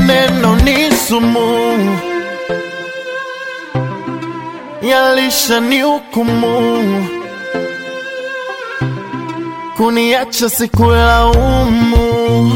maneno ni sumu, yalisha ni hukumu, kuniacha sikulaumu,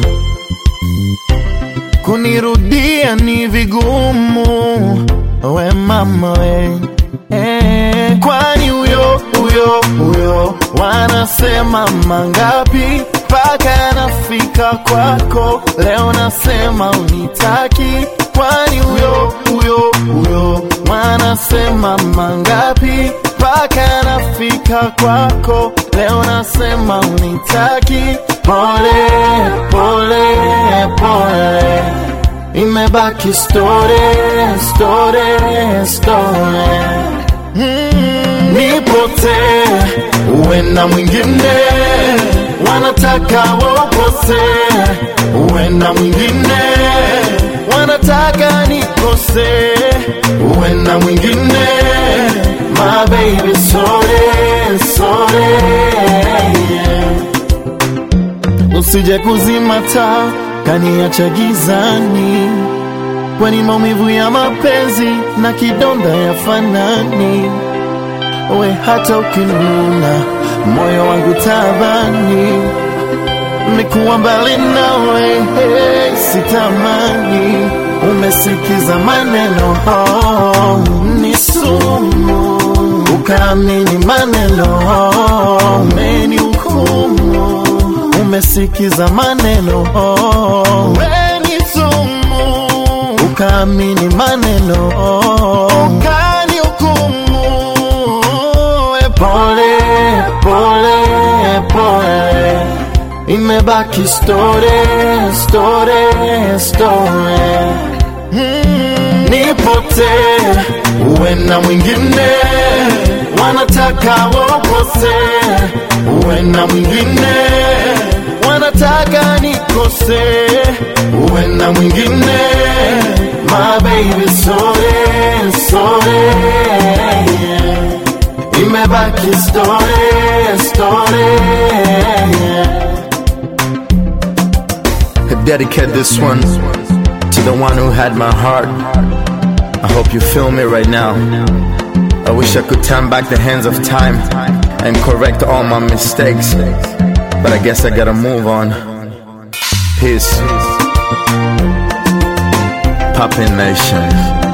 kunirudia ni vigumu. We mama we eh, kwani huyo huyo huyo wanasema mangapi mpaka nafika kwako leo nasema unitaki kwani huyo huyo huyo wanasema mangapi mpaka nafika kwako leo nasema unitaki pole pole pole imebaki story story story mm, nipote uwe na mwingine wanataka wopose uwe na mwingine wanataka nikose uwe na mwingine my baby sorry sorry yeah. usije kuzima taa kaniacha gizani, kwani maumivu ya mapenzi na kidonda ya fanani. We hata ukinuna moyo wangu tabani, nikuwa mbali nawe hey, sitamani. Umesikiza maneno oh, ni sumu, ukaamini maneno oh, umenihukumu umesikiza maneno oh. Weni sumu ukaamini maneno oh. Ukani hukumu e pole pole pole, imebaki story story story mm, nipote uwe na mwingine wanataka wopose uwe na mwingine wanataka nikose uwe na mwingine my baby sorry sorry yeah. imebaki story story yeah. I dedicate this one to the one who had my heart. I hope you feel me right now. I wish I could turn back the hands of time and correct all my mistakes. But I guess I gotta move on. Peace. Poppin' Nation.